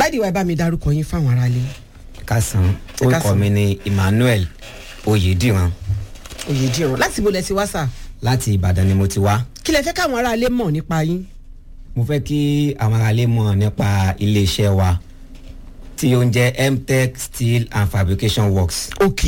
dáàdi wa ẹ bá mi dárúkọ yín fáwọn aráalé kásán Ẹ orúkọ káàsán. mi ni emmanuel oyediran òye dìran láti bolẹ̀ sí wá sà láti ìbàdàn ni mo ti wá kí lẹ fẹ́ káwọn aráalé mọ̀ nípa yín mo fẹ́ kí àwọn aráalé mọ̀ nípa iléeṣẹ́ wa tí ó ń jẹ́ mtech steel and fabrication works ok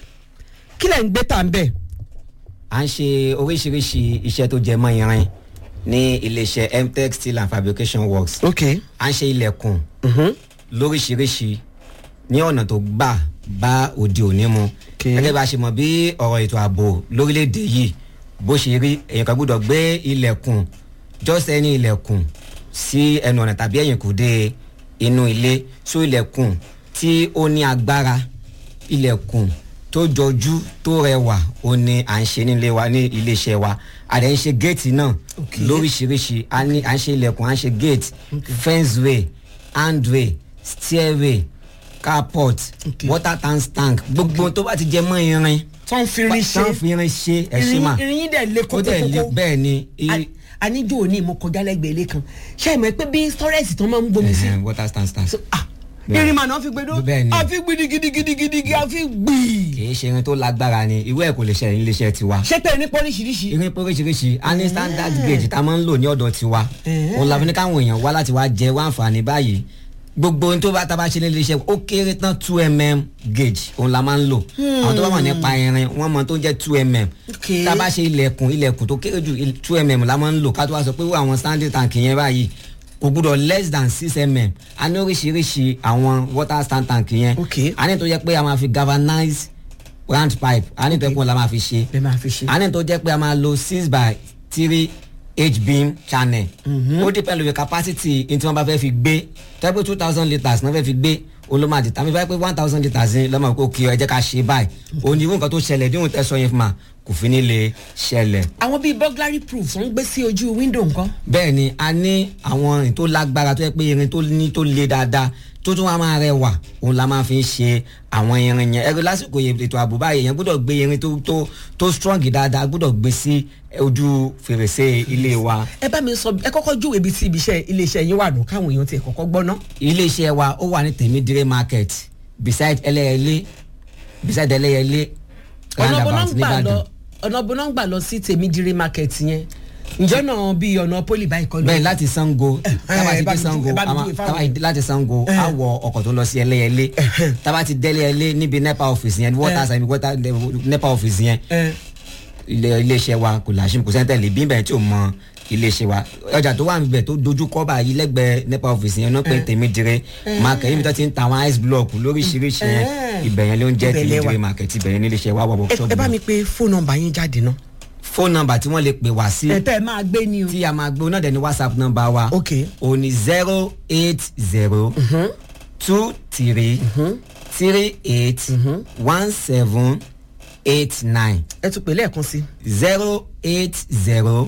kí lẹ ń gbé tà ń bẹ̀ à ń ṣe oríṣiríṣi iṣẹ́ tó jẹ mọ́ irin ní iléeṣẹ́ mtech steel and fabrication works ok à ń ṣe ilẹ̀kùn mhm, lóríṣiríṣi ní ọ̀nà tó gbà bá òde òní mu Okay. gẹ́gẹ́ bá a ṣe mọ̀ bí ọ̀rọ̀ ètò ààbò lórílẹ̀‐èdè yìí bó ṣe rí èèyàn kan gbọ́dọ̀ gbé ilẹ̀kùn just ẹni ilẹ̀kùn sí ẹnu ọ̀nà tàbí ẹ̀yìnkùdé inú ilé so ilẹ̀kùn tí ó ní agbára ilẹ̀kùn tó jọjú tó rẹwà ó ní à ń ṣe nílé wa ní iléeṣẹ́ wa a dẹ̀ ń ṣe géètì náà Okay. lóríṣiríṣi a ní à ń ṣe ilẹ̀kùn à ń ṣe géètì fenceway handway stairway carport Okay. water tank tank gbogbo tó bá ti jẹ mọ́ irin tó ń fi rin ṣe tán fi irin ṣe ẹ ṣe mà irin yín dẹ̀ lé ó dẹ̀ lé kókókókó bẹ́ẹ̀ ni i- aníjó òní mo kọjá lẹ́gbẹ̀ẹ́ ilé kan ṣé ẹ mọ̀ pé bí storage tó máa ń gbomi sí Ẹhẹn, water stand stand So, ah, Bẹ́ẹ̀. irin màá náà fi gbẹdọ Bẹ́ẹ̀ ni. àfi gidigidigidigidi àfi gbìí kì í ṣe irin tó lágbára ni ìwé ẹ̀ kò lè ṣe iléeṣẹ́ tiwa ṣé pé ní pọ́líṣiríṣi irin póríṣiríṣi a ní standard gauge tá a máa ń lò ní ọ̀dọ̀ tiwa Eh. òun la fi ní káwọn èèyàn wá láti wá jẹ wá àǹfààní báyìí gbogbo ohun tó bá tá a bá ṣe ní iléeṣẹ́ ó kéré tán two mm gauge òun la máa ń lò àwọn tó bá wà nípa irin wọ́n mọ tó jẹ́ two mm Okay. tá a bá ṣe ilẹ̀kùn ilẹ̀kùn tó kéré jù two mm la máa ń lò ká tó wá sọ pé wọ́n àwọn standing tank yẹn báyìí kò gbúdọ̀ less than six mm a ní oríṣiríṣi àwọn water stand tank yẹn Okay. a ní tó jẹ́ pé a máa fi galvanize round pipe a ní tó yẹ kó la máa fi ṣe bẹ́ẹ̀ máa fi ṣe. a ní tó jẹ́ pé a máa lo six by three h beam channel ó depend lórí capacity ní tí wọ́n bá fẹ́ fi gbé tẹ́ pé two thousand litres náà fẹ́ fi gbé olómàdì tàbí báyìí pé one thousand litres ní lọ́mọ kó kí ọ ẹ jẹ́ ká ṣe báyìí òní irú nǹkan tó ṣẹlẹ̀ bí òun tẹ̀sán yẹn fún ma kò fi ní lè ṣẹlẹ̀ àwọn bíi burglary proof wọ́n ń gbé sí ojú window nǹkan. bẹ́ẹ̀ ni a ní àwọn irin tó lágbára tó yẹ pé irin tó ní tó le dáadáa tó tún wá máa rẹwà òun la máa fi ń ṣe àwọn irin yẹn ẹgbẹ́ lásìkò yẹn ètò ààbò báyìí yẹn gbọ́dọ̀ gbé irin tó tó tó strong dáadáa gbọ́dọ̀ gbé sí ojú fèrèsé ilé wa ẹ bá mi sọ ẹ kọ́kọ́ júwèé ibi tí ibiṣẹ́ iléeṣẹ́ yín wà nù káwọn èèyàn tiẹ̀ kọ́kọ́ gbọ́ ná. iléeṣẹ́ wa ó wà ní tèmídìrẹ́ market beside ẹlẹ́yẹlé beside ẹlẹ́yẹlé ọ̀nà bọ́nà ń roundabout gbà lọ nìbàdàn ọ̀nà bọ́nà ń gbà lọ sí tèmídìrí market yẹn ǹjọ́ náà bíi ọ̀nà poli báyìí kọ́ ló. bẹ́ẹ̀ láti sango tába ẹ ti bá dé mi sango jú- ẹ bá mi àmọ́ júwe fáwọn tába èèyàn. láti sango á wọ ọkọ̀ tó lọ sí ẹlẹ́yẹlé tába ti dé ẹlẹ́yẹlé níbi nepa office yẹn water side water nepa office yẹn ẹ ilé iléeṣẹ́ wa kò láṣìm kò sẹ́ńtẹ̀lì bí bẹ́ẹ̀ tí ò mọ iléeṣẹ́ wa ọjà tó wà níbẹ̀ tó dojú kọ́ báyìí lẹ́gbẹ̀ẹ́ nepa office yẹn náà pé tèmídìrẹ́ market ibi tó ti ń ta àwọn ice block lóríṣiríṣi yẹn Eh. ibẹ̀ yẹn ló ń jẹ́ Ibẹ̀ lẹ wà. tèmídìrẹ́ market ibẹ̀ yẹn ní iléeṣẹ́ wa wà ẹ- workshop ẹ bá náà. mi pe fóònù nọ́mbà yín jáde ná. phone number tí wọ́n lè pè wá sí ẹ tẹ́ ẹ máa gbé ni o. tí a máa gbé náà dẹ̀ ní whatsapp number wa Ok. o ní zero eight zero two three three eight one seven eight nine ẹ tún pè lẹ́ẹ̀kan sí. zero eight zero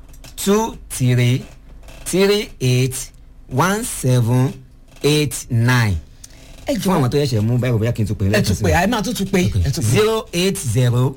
two three three eight one seven eight nine ẹ fún àwọn jọ tó yẹ̀ṣẹ̀ mú báyìí bóyá kí n tún pè é ẹ lẹ́ẹ̀kan tún sí pè i. ẹ máa tún tún pè ẹ tún pè. zero eight zero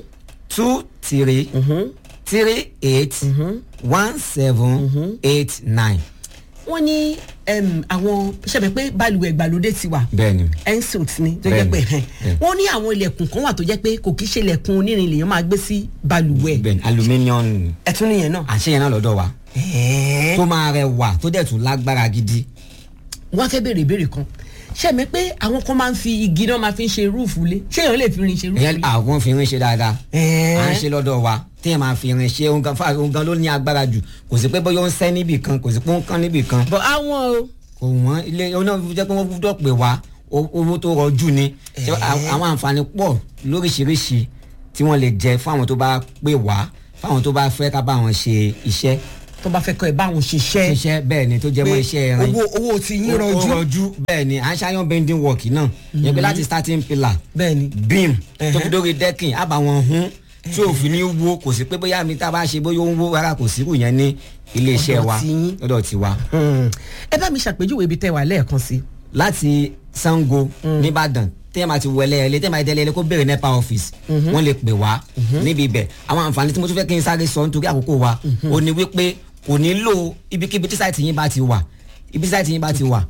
two three three eight one seven eight nine. wọ́n ní em, àwọn ṣẹ̀bẹ̀ pé balùwẹ̀ ìgbàlódé ti wà bẹ́ẹ̀ni ensuite ni tó jẹ́ Bẹ́ẹ̀ni, pé ẹ̀hẹ́n. bẹ́ẹ̀ni. wọ́n ní àwọn ilẹ̀kùn kan wà tó jẹ́ pé kò kí ṣe ilẹ̀kùn onírin lèèyàn máa gbé sí balùwẹ̀ bẹ́ẹ̀ni aluminium ẹ̀tún nìyẹn náà. àṣeyẹn náà lọ́dọ̀ wa ẹ̀ẹ́. tó máa rẹwà tó dẹ̀ tún lágbára gidi. wọ́n á fẹ́ béèrè ìbéèrè kan ṣẹ̀mẹ́ pé àwọn kan máa ń fi igi náà máa fi ń ṣe rúùfù lé ṣé èèyàn lè fi rin ṣe rúùfù ìyẹn lé. àwọn fi irin ṣe dáadáa Ẹ̀ẹ́. à ń ṣe lọ́dọ̀ wa téèyàn máa fi irin ṣe ohun kan fáwọn ohun kan ló ní agbára jù kò sí pé bóyá ó ń sẹ́ níbì kan kò sí pé ó ń kán níbì kan bọ̀ àwọn o kò wọ́n ilé oná jẹ́ pé wọ́n gbọ́dọ̀ pè wá o- owó tó rọjú ni Ṣé à- àwọn àǹfààní pọ̀ lóríṣiríṣi tí wọ́n lè jẹ fún àwọn tó bá pè wá fáwọn tó bá fẹ́ ká bá wọn ṣe iṣẹ́ tó bá fẹ́ kọ́ ẹ bá wọn ṣiṣẹ́ ṣiṣẹ́ bẹ́ẹ̀ ni tó jẹ́ mọ́ iṣẹ́ ẹrin owó owó ti yín ó rọjú rọjú bẹ́ẹ̀ ni à ń ṣàyàn bending work náà yẹn pé láti starting pillar bẹ́ẹ̀ ni beam tó fi Ẹ̀hẹ́. dórí decking á bá wọn hún tí òfin ní wo kò sí pé bóyá mi tá a bá ṣe bóyá ó ń wó rárá kò sí kù yẹn ní ilé iṣẹ́ Ọ̀dọ̀ wa tiyín. lọ́dọ̀ tiwa. Hmm. ẹ bá mi ṣàpèjúwe ibi tẹ́ wà lẹ́ẹ̀kan sí. láti sango nìbàdàn téèyàn máa ti wọlé ẹlẹ téèyàn máa tẹlẹ ẹlẹ kó béèrè nepa office wọn lè pè wá níbi ibẹ̀ àwọn àǹfààní tí mo tún fẹ́ kí n sáré sọ nítorí àkókò wa ó ní wípé kò nílò ibikíbi tí sáìtì yín bá ti wà ibi tí sáìtì yín bá ti wà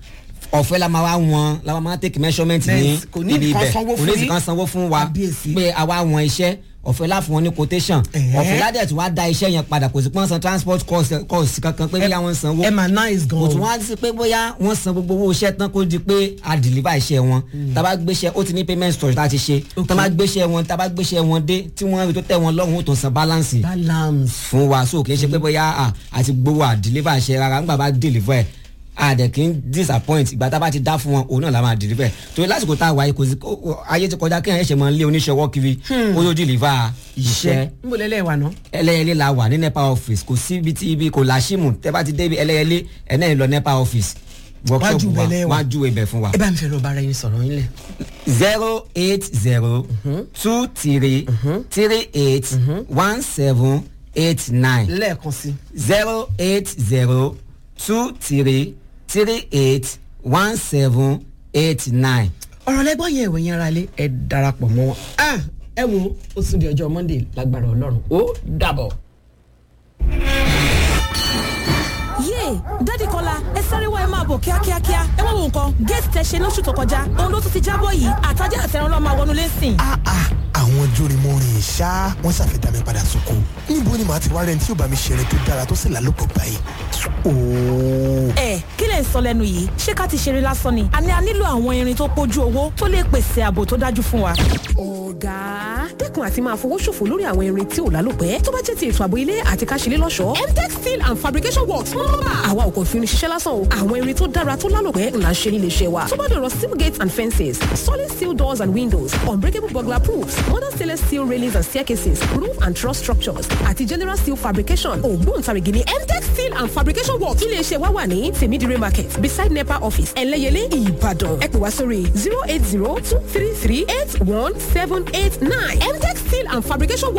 ọ̀fẹ́ la máa wá wọn la máa take measurement ní Bẹ́ẹ̀, kò ní ibi nǹkan ibẹ̀ sanwó kò fún ní yín. nǹkan sanwó fún wa Kábíyèsí. pé àwa wọn iṣẹ́ ọ̀fẹ́ la fún wọn ní quotation Ẹ̀hẹ́. ọ̀fẹ́ ládẹ̀ tí wàá da iṣẹ́ yẹn padà kò sí pé wọ́n san transport cost cost kankan pé bóyá wọ́n sanwó ẹ mà nice gan kò tún wá sí pé bóyá wọ́n san gbogbo owó iṣẹ́ tán kó di pé a deliver iṣẹ́ wọn tábà gbéṣẹ́ ó ti ní payment storage tá a ti ṣe Ok. tábà gbéṣẹ́ wọn tábà gbéṣẹ́ wọn dé tí wọ́n rí tó tẹ̀ wọn lọ́rùn ó tó san balance balance fún wa so kì í ṣe pé bóyá à àti gbowó à deliver iṣẹ́ rárá nígbà bá deliver ẹ̀ a dẹ̀ kì í disappoint ìgbà tá a bá ti dá fún wọn òun náà la máa deliver ẹ̀ torí lásìkò tá a wáyé kò sí kó- kó- ayé ti kọjá kéèyàn ẹ̀ṣẹ̀ máa ń lé oníṣòwò kiri ó yóò deliver iṣẹ́ n bò lẹ́lẹ́ wà ná. ẹlẹ́yẹlé la wà ní nepa office kò sí ibi tí ibi kò láṣìmù tẹ́ bá ti dé ibi ẹlẹ́yẹlé ẹ̀ náà lọ nepa office workshop Wájú wa bẹ̀lẹ̀ wa. wájú ibẹ̀ fún wa ẹ bá mi fẹ́ lọ bára yín sọ̀rọ̀ yín lẹ̀. zero eight zero two three three eight one seven eight nine lẹ́ẹ̀kan sí. zero eight zero two three three eight one seven eight nine. ọ̀rọ̀ lẹ́gbọ́n yẹn ìwé yẹn ara lé ẹ darapọ̀ mọ́ wọn. Ah, ẹ wo ó tún di ọjọ́ monday lágbára ọlọ́run ó dàbọ̀. yéè dádì kọ́lá ẹ sáré wá ẹ máa bọ̀ kíákíákíá ẹ wá wo nǹkan géètì tẹ ṣe lóṣù tó kọjá òun ló tún ti jábọ̀ yìí àtàjà àtẹ̀rán lọ́ọ́ máa wọnú lẹ́sìn. Ah, ah, àwọn jórimọ́rin ṣá wọ́n ṣàfihàn mi padà sóko níbo ni màá ti wá rẹ̀ tí yóò bá mi ṣeré tó dára tó sì lálùpọ̀ báyìí. ooo ẹ kí lẹ̀ ń sọ lẹ́nu yìí ṣé ká ti ṣeré lásán ni àní a nílò àwọn irin tó pójú owó tó lè pèsè ààbò tó dájú fún wa. ọ̀gá dẹ́kun àti máa fowó ṣòfò lórí àwọn irin tí ò lálòpẹ́ tó bá jẹ́ ti ètò ààbò ilé àti ká ṣílé lọ́ṣọ̀ọ́. mtech steel and fabrication works ń rọ́bà. àwa ò kàn fi irin ṣiṣẹ́ lásán o àwọn irin tó dára tó lálòpẹ́ ńlá ń ṣe nílé iṣẹ́ wa. tó bá dọ̀rọ̀ steel gates and fences solid steel doors and windows unbreakable burglar proofs modern stainless steel railings and staircases roof and truss structures àti general steel fabrication ògbóǹtarìgì ni mtech steel and fabrication works ilé iṣẹ́ wa wà ní tèmídìrí market beside nepa office ẹlẹ́yẹlé ìbàdàn ẹ pè wá sórí zero eight zero two three three eight one seven eight nine mtech steel and fabrication works